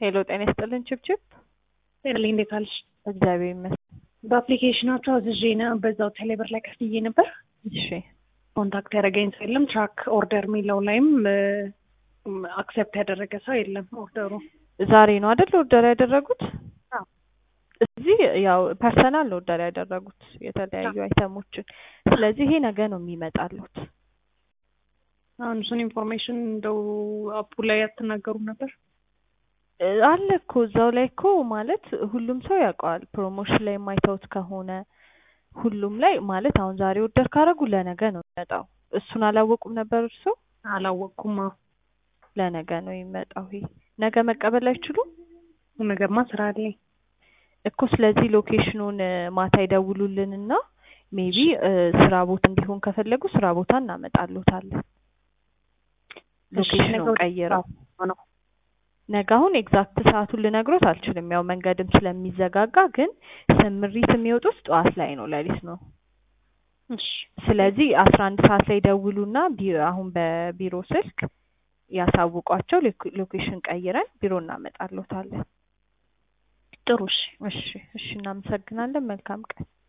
ሄሎ ጤና ይስጥልን ችብችብ። ጤናልኝ እንዴት አለሽ? እግዚአብሔር ይመስገን። በአፕሊኬሽናቸው አዝዤ ነው በዛው ቴሌብር ላይ ከፍዬ ነበር። እሺ ኮንታክት ያደረገኝ ሰው የለም። ትራክ ኦርደር የሚለው ላይም አክሴፕት ያደረገ ሰው የለም። ኦርደሩ ዛሬ ነው አይደል ኦርደር ያደረጉት? አዎ። እዚህ ያው ፐርሰናል ነው ኦርደር ያደረጉት የተለያዩ አይተሞችን። ስለዚህ ይሄ ነገ ነው የሚመጣሉት። አሁን እሱን ኢንፎርሜሽን እንደው አፑ ላይ አትናገሩም ነበር? እ አለ እኮ እዛው ላይ እኮ ማለት ሁሉም ሰው ያውቀዋል። ፕሮሞሽን ላይ የማይተውት ከሆነ ሁሉም ላይ ማለት አሁን ዛሬ ኦርደር ካደረጉ ለነገ ነው የሚመጣው። እሱን አላወቁም ነበር እርሶ? አላወቅኩም። አዎ ለነገ ነው የሚመጣው። ይሄ ነገ መቀበል አይችሉም ነገማ ስራ አለኝ። እኮ ስለዚህ ሎኬሽኑን እ ማታ ይደውሉልንና ሜቢ ስራ ቦታ እንዲሆን ከፈለጉ ስራ ቦታ እናመጣሉታለን። ሎኬሽኑን ቀይረው ነው ነገ አሁን ኤግዛክት ሰዓቱን ልነግሮት አልችልም። ያው መንገድም ስለሚዘጋጋ ግን ስምሪት የሚወጡት ጠዋት ላይ ነው፣ ሌሊት ነው። እሺ ስለዚህ አስራ አንድ ሰዓት ላይ ደውሉና ቢ- አሁን በቢሮ ስልክ ያሳውቋቸው። ሎኬ- ሎኬሽን ቀይረን ቢሮ እናመጣሎታለን። ጥሩ እሺ እሺ እሺ፣ እናመሰግናለን። መልካም ቀን።